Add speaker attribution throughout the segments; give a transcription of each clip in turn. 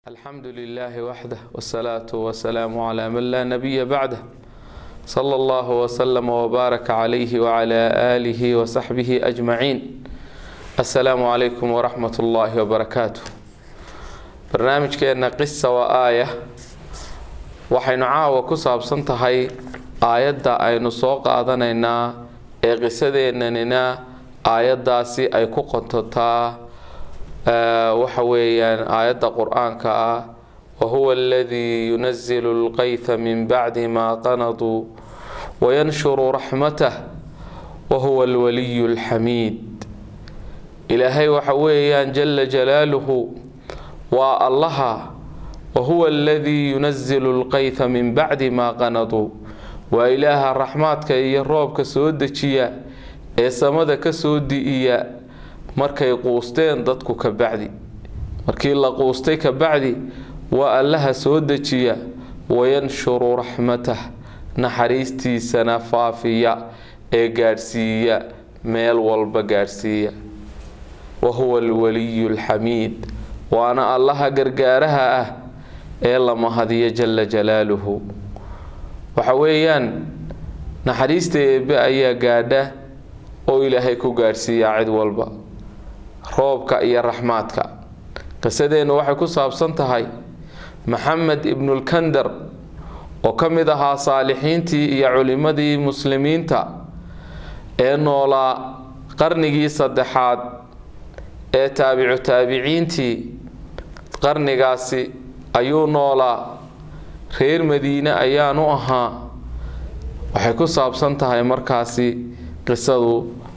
Speaker 1: الحمد لله وحده والصلاة والسلام على من لا نبي بعده صلى الله وسلم وبارك عليه وعلى آله وصحبه أجمعين السلام عليكم ورحمة الله وبركاته barnaamijkeena qisa waa aaya waxaynu caawa ku saabsan tahay aayadda aynu soo qaadanaynaa ee qisadeenanina aayaddaasi ay ku qontotaa waxa weeyaan aayadda qur-aanka ah wahuwa aladii yunazilu lqayha min bacdi maa qanaduu wayanshuru raxmatah wahuwa alwaliyu alxamiid ilaahay waxa weeyaan jala jalaaluhu waa allaha wahuwa aladii yunazilu lqayha min bacdi maa qanaduu waa ilaaha raxmaadka iyo roobka soo dejiya ee samada ka soo di'iya markay quusteen dadku ka bacdi markii la quustay ka bacdi waa allaha soo dejiya wayanshuru raxmatah naxariistiisana faafiya ee gaadhsiiya meel walba gaadhsiiya wahuwa alwaliyu alxamiid waana allaha gargaaraha ah ee la mahadiyo jala jalaaluhu waxa weeyaan naxariista eebbe ayaa gaadha oo ilaahay ku gaadhsiiyaa cid walba roobka iyo raxmaadka qisadeennu waxay ku saabsan tahay maxamed ibnulkandar oo ka mid ahaa saalixiintii iyo culimmadii muslimiinta ee noolaa qarnigii saddexaad ee taabicu taabiciintii qarnigaasi ayuu noolaa reer madiine ayaanu ahaa waxay ku saabsan tahay markaasi qisadu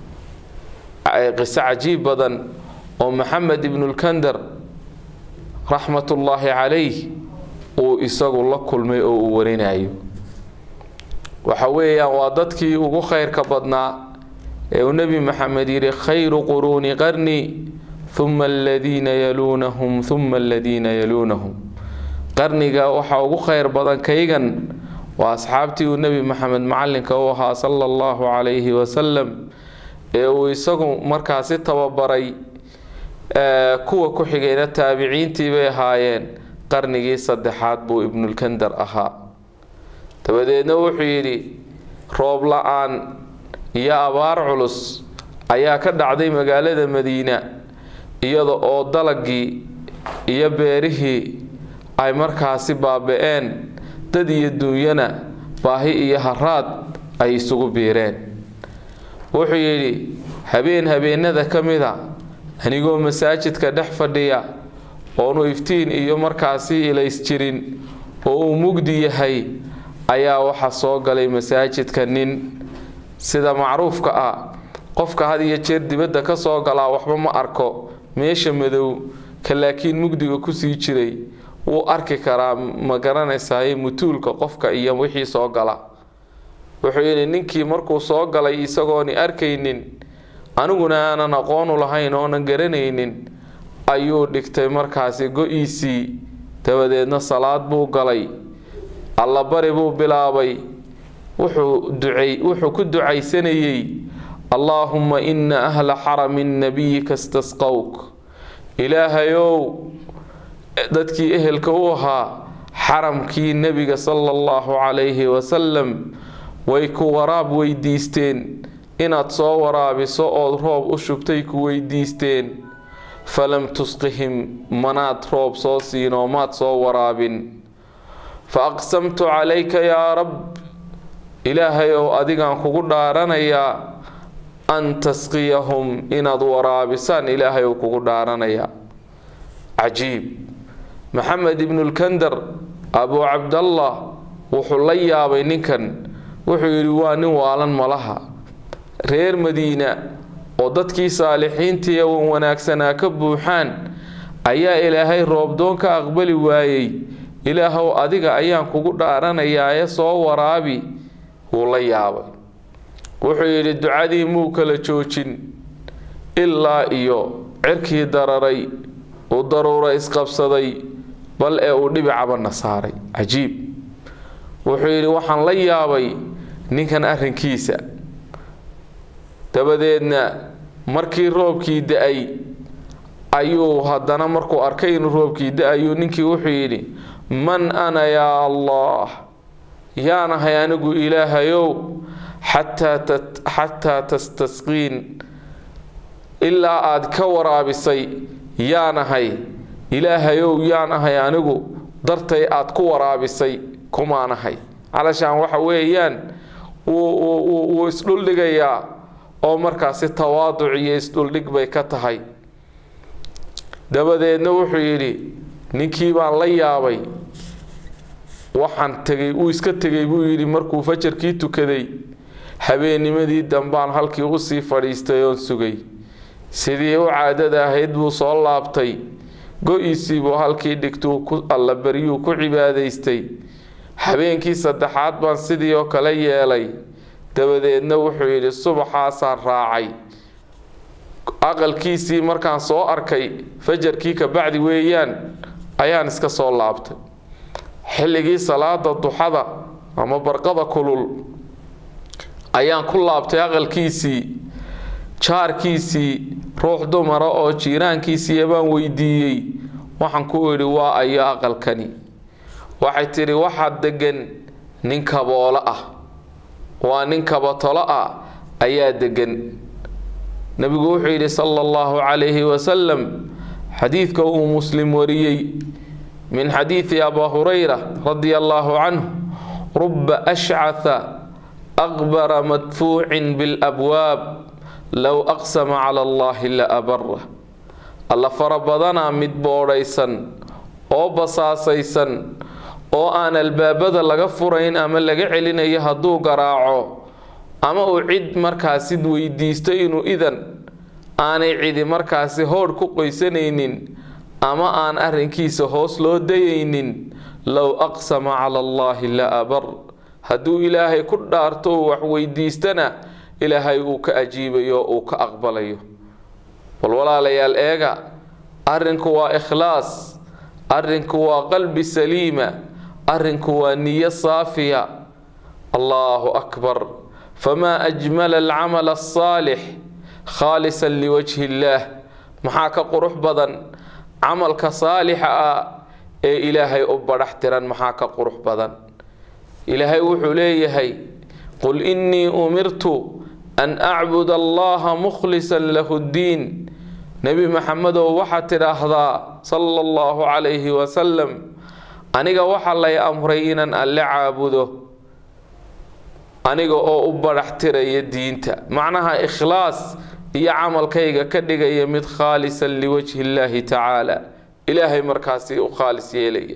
Speaker 1: qiso cajiib badan oo maxamed ibnulkandar raxmatullaahi calayh uu isagu la kulmay oo uu warinayo waxa weeyaan waa dadkii ugu khayrka badnaa ee uu nebi maxamed yidhi khayru quruuni qarni huma aladiina yaluunahum huma aladiina yaluunahum qarniga waxaa ugu khayr badan kaygan waa asxaabtii uu nebi maxamed macalinka u ahaa sala allahu calayhi wasalam ee uu isagu markaasi tababaray kuwa ku xigayna taabiciintii bay ahaayeen qarnigii saddexaad buu ibnulkandar ahaa dabadeedna wuxuu yidhi roob la-aan iyo abaar culus ayaa ka dhacday magaalada madiina iyada oo dalagii iyo beerihii ay markaasi baaba-een dad iyo duunyana baahi iyo haraad ay isugu biireen wuxuu yidhi habeen habeenada ka mida anigoo masaajidka dhex fadhiya oonu iftiin iyo markaasi ilays jirin oo uu mugdi yahay ayaa waxa soo galay masaajidka nin sida macruufka ah qofka had iyo jeer dibadda ka soo galaa waxba ma arko meesha madow ka laakiin mugdiga kusii jiray wuu arki karaa ma garanaysaye mutuulka qofka iyo wixii soo gala wuxuu yidhi ninkii markuu soo galay isagooni arkaynin aniguna aanan aqoonu lahayn oonan garanaynin ayuu dhigtay markaasi go-iisii dabadeedna salaad buu galay allabari buu bilaabay wuxuu ducay wuxuu ku ducaysanayey allaahumma ina ahla xarami nabiyika stasqowk ilaahayow dadkii ehelka u ahaa xaramkii nebiga sala allahu calayhi wasalam way ku waraab weydiisteen inaad soo waraabiso ood roob u shubtay ku weydiisteen falam tusqihim manaad roob soo siinoo maad soo waraabin fa aqsamtu calayka yaa rab ilaahay ow adigaan kugu dhaaranayaa an tasqiyahum inaad waraabisaan ilaahay ou kugu dhaaranayaa cajiib maxamed ibnulkandar abuu cabdallah wuxuu la yaabay ninkan wuxuu yidhi waa nin waalan malaha reer madiina oo dadkii saalixiintii wan wanaagsanaa ka buuxaan ayaa ilaahay roobdoon ka aqbali waayey ilaahow adiga ayaan kugu dhaaranayaa ee soo waraabi wuu la yaabay wuxuu yidhi ducadii muu kala joojin ilaa iyo cirkii dararay uu daruura isqabsaday bal ee uu dhibicabana saaray cajiib wuxuu yidhi waxaan la yaabay ninkan arrinkiisa dabadeedna markii roobkii da-ay ayuu haddana markuu arkay inuu roobkii da-ayuu ninkii wuxuu yidhi man ana yaa allah yaanahay anigu ilaahayow xataa tastasqiin ilaa aad ka waraabisay yaanahay ilaahayow yaanahay anigu dartay aad ku waraabisay kumaanahay calashaan waxa weeyaan wuu isdhuldhigayaa oo markaasi tawaaduc iyo isdhuldhig bay ka tahay dabadeedna wuxuu yidhi ninkii baan la yaabay waxaan tegay uu iska tegay buu yidhi markuu fajarkii tukaday habeennimadii dambaan halkii usii fadhiistay oon sugay sidii u caadada ahayd buu soo laabtay go-iisii buu halkii dhigtuu ku allabaryuu ku cibaadaystay habeenkii saddexaad baan sidii oo kale yeelay dabadeedna wuxuu yidhi subaxaasaan raacay aqalkiisii markaan soo arkay fajarkii ka bacdi weeyaan ayaan iska soo laabtay xilligii salaada duxada ama barqada kulul ayaan ku laabtay aqalkiisii jaarkiisii ruux dumara oo jiiraankiisii baan weydiiyey waxaan ku idhi waa ayo aqalkani waxay tidhi waxaa degan nin kaboolo ah waa nin kabatolo ah ayaa degan nebigu wuxuu yidhi sala allahu calayhi wasalam xadiidka uu muslim wariyey min xadiidi abaa hurayra radia allahu canhu ruba ashcatha aqbara madfuucin bilabwaab low aqsama cala allahi la abara alla fara badanaa mid boodhaysan oo basaasaysan oo aan albaabada laga furayn ama laga celinayo hadduu garaaco ama uu cid markaasi weydiisto inuu idan aanay cidi markaasi hoodh ku qoysanaynin ama aan arrinkiisa hoos loo dayaynin low aqsama cala allaahi la abar hadduu ilaahay ku dhaarto uu wax weydiistana ilaahay uu ka ajiibayo uu ka aqbalayo bal walaalayaal eega arrinku waa ikhlaas arrinku waa qalbi saliima arrinku waa niyo saafiya allahu akbar famaa ajmala alcamala asaalix khaalisan liwajhi illaah maxaa ka qurux badan camalka saalixa ah ee ilaahay u badhax tiran maxaa ka qurux badan ilaahay wuxuu leeyahay qul innii umirtu an acbud allaha mukhlisan lahu ddiin nebi maxamedow waxaad tidhaahdaa sala allahu calayhi wasalam aniga waxaa lay amray inaan alle caabudo aniga oo u badhax tiraya diinta macnaha ikhlaas iyo camalkayga ka dhigaya mid khaalisan liwajhi illaahi tacaala ilaahay markaasi u khaalis yeelaya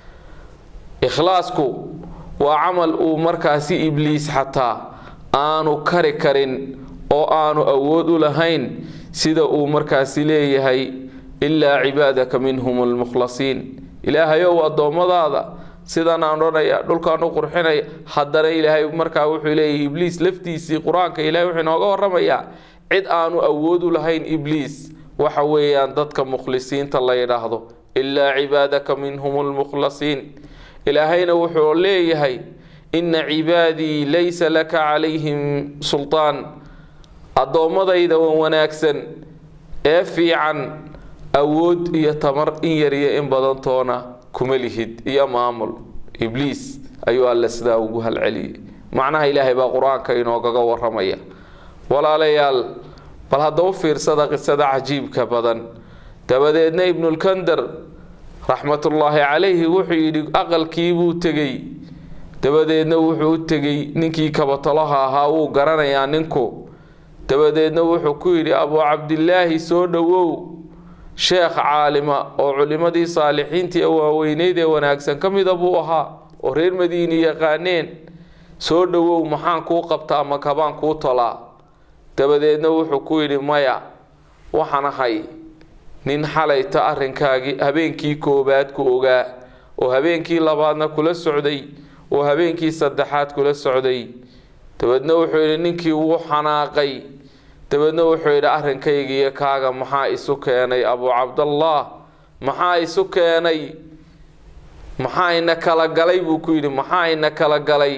Speaker 1: ikhlaasku waa camal uu markaasi ibliis xataa aanu kari karin oo aanu awood u lahayn sida uu markaasi leeyahay ilaa cibaadaka minhum almukhlasiin ilaahayow addoommadaada sidan aan odhanaya dhulkaan u qurxinaya haddana ilaahay markaa wuxuu leeyahay ibliis laftiisii qur-aanka ilahay wuxuu inooga warramayaa cid aanu awood u lahayn ibliis waxa weeyaan dadka mukhlisiinta la yidhaahdo ilaa cibaadaka minhum almukhlasiin ilaahayna wuxuu leeyahay inna cibaadii laysa laka calayhim sultaan addoommadayda wan wanaagsan ee fiican awood iyo tamar in yariyo in badantoona kuma lihid iyo maamul ibliis ayuu alle sidaa ugu halceliyey macnaha ilaahay baa qur-aanka inoogaga waramaya walaalayaal bal hadda u fiirsada qisada cajiibka badan dabadeedna ibnulkandar raxmatullaahi calayhi wuxuu yidhi aqalkii buu tegey dabadeedna wuxuu u tegey ninkii kabatolaha ahaa wuu garanayaa ninku dabadeedna wuxuu ku yidhi abuu cabdilaahi soo dhowow sheekh caalima oo culimmadii saalixiintii waaweyneyd ee wanaagsan ka mida buu ahaa oo reer madiini yaqaaneen soo dhowow maxaan kuu qabtaa ama kabaan kuu tolaa dabadeedna wuxuu ku yidhi maya waxaan ahay nin xalayta arrinkaagii habeenkii koowaad ku ogaa oo habeenkii labaadna kula socday oo habeenkii saddexaad kula socday dabeedna wuxuu yidhi ninkii wuu xanaaqay dabeedna wuxuu yidhi arrinkaygiiyo kaaga maxaa isu keenay abuu cabdallaah maxaa isu keenay maxaa ina kala galay buu ku yidhi maxaa ina kala galay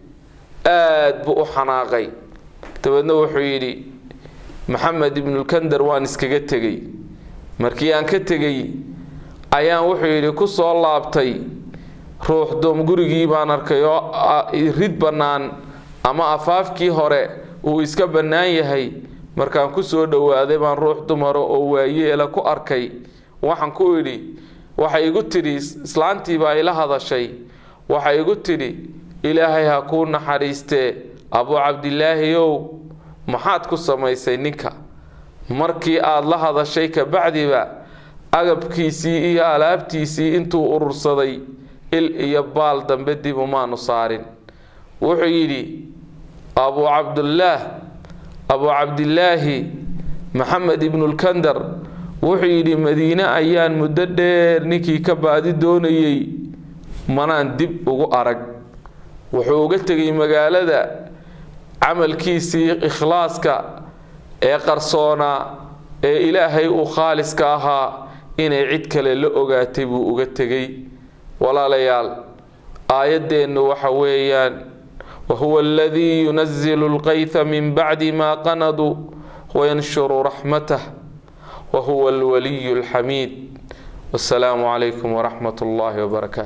Speaker 1: aad buu u xanaaqay dabeedna wuxuu yidhi maxamed ibnulkandar waan iskaga tegey markii aan ka tegey ayaan wuxuu yidhi ku soo laabtay ruux doom gurigii baan arkay oo rid bannaan ama afaafkii hore uu iska bannaan yahay markaan ku soo dhowaaday baan ruux dumara oo waayeela ku arkay waxaan ku idhi waxay igu tidhi islaantii baa ila hadashay waxay igu tidhi ilaahay ha kuu naxariistee abuu cabdilaahi ow maxaad ku samaysay ninka markii aada la hadashay kabacdiba agabkiisii iyo alaabtiisii intuu urursaday il iyo baal dambe dib umaanu saarin wuxuu yidhi abuu cabdullaah abuu cabdilaahi maxamed ibnulkandar wuxuu yidhi madiine ayaan muddo dheer ninkii ka baadi doonayey manaan dib ugu arag wuxuu uga tegay magaalada camalkiisii ikhlaaska ee qarsoonaa ee ilaahay uu khaaliska ahaa inay cid kale la ogaatay buu uga tegay walaalayaal aayaddeennu waxa weeyaan wahuwa aladii yunazilu lqayha min bacdi maa qanaduu wayanshuru raxmatah wahuwa alwaliyu alxamiid wasalaamu calaykum waraxmat ullaahi wbarakaatu